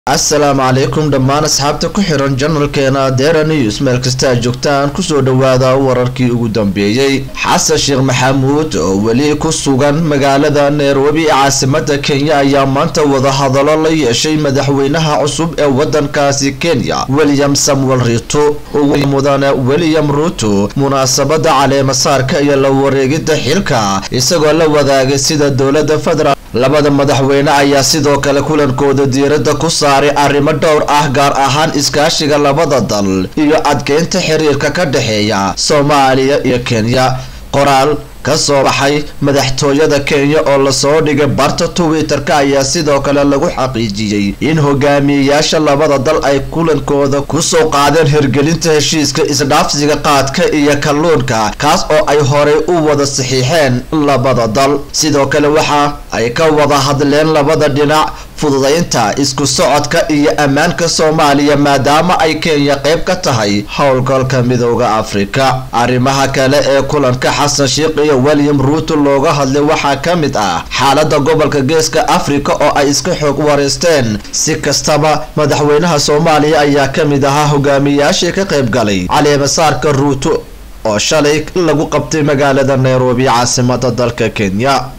assalaamu calaykum dhammaan asxaabta ku xiran janalkeena dera news meel kasta aad joogtaan kusoo dhawaada wararkii ugu dambeeyey xasan sheekh maxamuud oo weli ku sugan magaalada nairobi ee caasimada kenya ayaa maanta wadahadalo la yeeshay madaxweynaha cusub ee wadankaasi kenya william samuel ruto ugu mudane william ruto munaasabada caleemasaarka iyo la wareegida xilka isagoo la wadaagay sida dowlada federal labada madaxweyne ayaa sidoo kale kulankooda diirada ku saaray arrimo dhowr ah gaar ahaan iskaashiga labada dal iyo adkeynta xiriirka ka dhexeeya soomaaliya iyo kenya qoraal ka soo baxay madaxtooyada kenya oo lasoo dhigay barta twitter-ka ayaa sidoo kale lagu xaqiijiyey in hogaamiyeyaasha labada dal ay kulankooda kusoo qaadeen hirgelinta heshiiska isdhaafsiga qaadka iyo kalluunka kaas oo ay horey u wada saxiixeen labada dal sidoo kale waxa ay ka wada hadleen labada dhinac fududaynta isku socodka iyo ammaanka soomaaliya maadaama ay kenya qayb ka tahay howlgalka midooda afrika arrimaha kale ee kulanka xasan sheekh iyo william ruuto looga hadlay waxaa ka mid ah xaalada gobolka geeska afrika oo ay iska xoog wareysteen si kastaba madaxweynaha soomaaliya ayaa ka mid ahaa hogaamiyayaashii ka qayb galay caleemasaarka ruuto oo shalay lagu qabtay magaalada nairobi caasimada dalka kenya